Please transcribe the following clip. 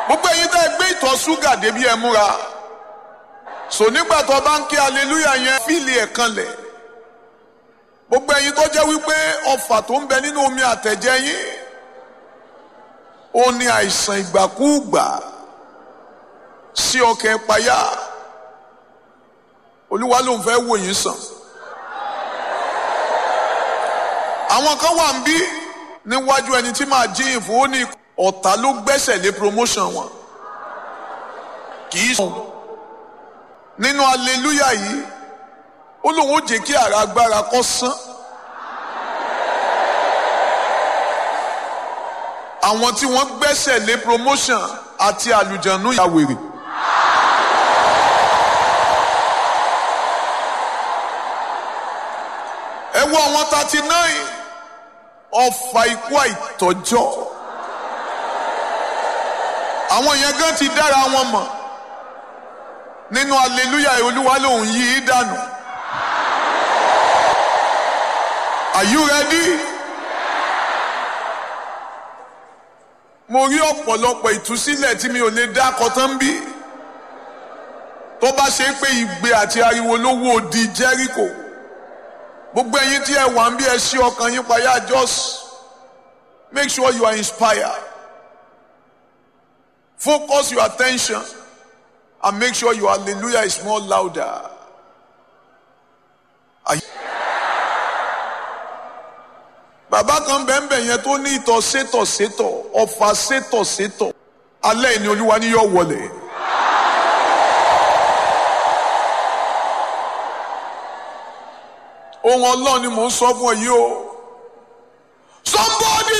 gbogbo ẹ̀yin tẹ́ ẹ gbé ìtọ̀ ṣúgà débi ẹ múra so nígbà tó bá ń ké aleluya yẹn fíìlì ẹ̀ kanlẹ̀ gbogbo ẹ̀yin tó jẹ́ wípé ọfà tó ń bẹ nínú omi àtẹ̀jẹ́ yín ó ní àìsàn ìgbàkúùgbà sí ọkàn ìpayà olúwa ló ń fẹ́ wò yín sàn àwọn kan wà ń bí níwájú ẹni tí màá jíyìn fún ó ní ọ̀tá ló gbẹ́sẹ̀ lé promotion wọn kì í sùn nínú aleluya yìí ó lóun ó jẹ́ kí ara agbára kó sán àwọn tí wọ́n gbẹ́sẹ̀ lé promotion àti àlùjànnú ìyàwèrè. ẹ wo àwọn thirty nine ọfà ikú àìtọ́jọ́ àwọn yẹn gan ti dára wọn mọ̀ nínú aleluya olúwa lòun yí i dànù are you ready? mo rí ọ̀pọ̀lọpọ̀ ìtúsílẹ̀ tí mi ò lè dá kọtán bí tó bá ṣe pé ìgbé àti ariwo ló wó di Jericho gbogbo ẹ̀yin tí ẹ wà ń bí ẹ ṣí ọkàn yín payá just make sure you are inspired focus your attention and make sure your hallelujah is more louder. Are you- bàbá kan bẹ́ẹ̀nbẹ́ẹ̀ yẹn tó ní ìtọ̀ sétọ̀ sétọ̀ ọ̀fà sétọ̀ sétọ̀ alẹ́ ìní olúwa ni yóò wọlé. ohun ọlọ́run ni mò ń sọ fún ọ yìí o. somebody